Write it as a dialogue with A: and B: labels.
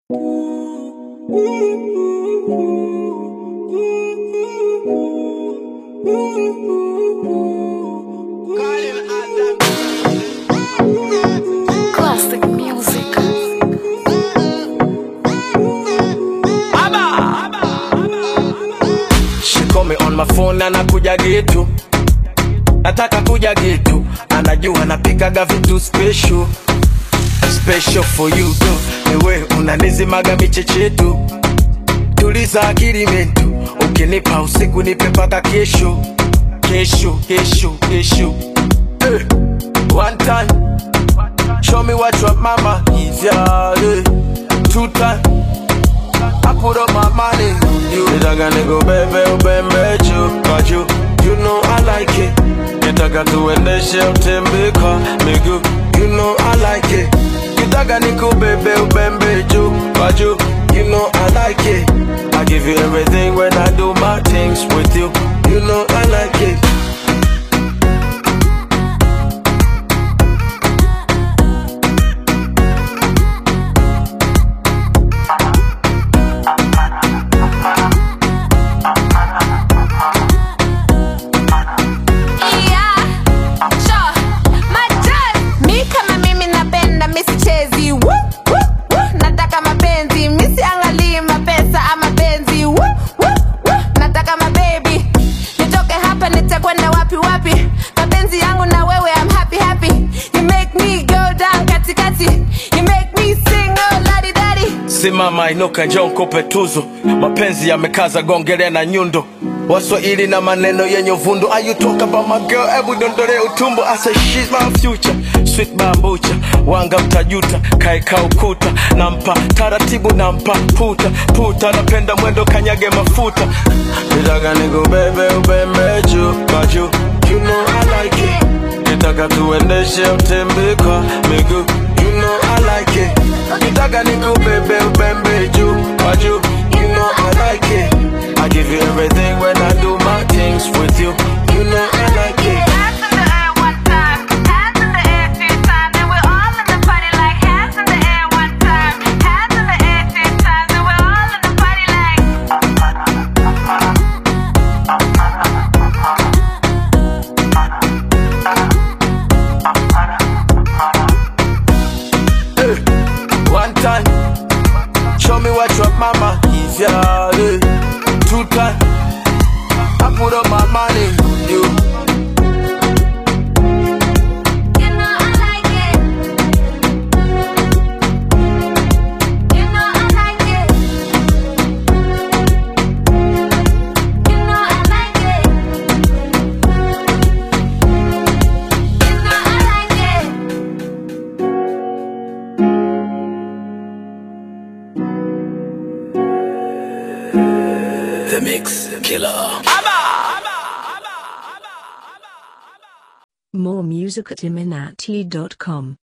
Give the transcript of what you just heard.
A: Classic music.
B: She call me on my phone anakuja gitu nataka kuja gitu anajua napikaga vitu special special for you tu niwe unanizimaga michechetu tuliza akili mentu ukinipa usiku nipe paka kesho kesho kesho kesho eh. one time show me what your mama is yeah, eh. two time I put up my money on you. Nitaka nikubebe ubembe juu kwa juu. You know I like it. Nitaka tuendeshe utembe kwa miguu. You know I like it. Nitaka nikubebe ubembe juu kwa juu. You know I like it. I give you everything when I do my things with you. You know I like it.
A: Yeah, sure. Majal. Mi kama mimi napenda mi sichezi Woo, woo, woo. nataka mapenzi mi siangalii mapesa ama penzi Woo, woo, woo. nataka mabebi nitoke hapa nitakwenda wapi wapi mapenzi yangu na wewe I'm happy happy you make me go down katikati you make me sing oh ladi dadi
B: Simama inuka, njoo nikupe tuzo. Mapenzi yamekaza, gongele na nyundo. Waswahili na maneno yenye uvundo. Are you talk about my girl? Hebu dondole utumbo. I say she's my future, sweet bambucha. Wanga mtajuta, kaeka ukuta. Nampa taratibu, nampa puta puta. Napenda mwendo, kanyage mafuta. Nitaka nikubebe ubembe juu kwa juu. You know I like it. Nitaka tuendeshe utembe kwa miguu. You know I like it. Nitaka nikubebe ubembe juu kwa juu. You know I like it. I give you everything when I do my things with you. You know I like it.
A: Hands in the air one time, hands in the air two times, and we're all in the party like hands in the air one time, hands in the air two times, and we're all in the party like.
B: One time, show me what your mama is, yeah. eh. Two time, I put up my money on you.
A: You know I like it. You know I like it. You know I like it. You know I like it.
B: The Mix Killer.
C: More music at iminati.com.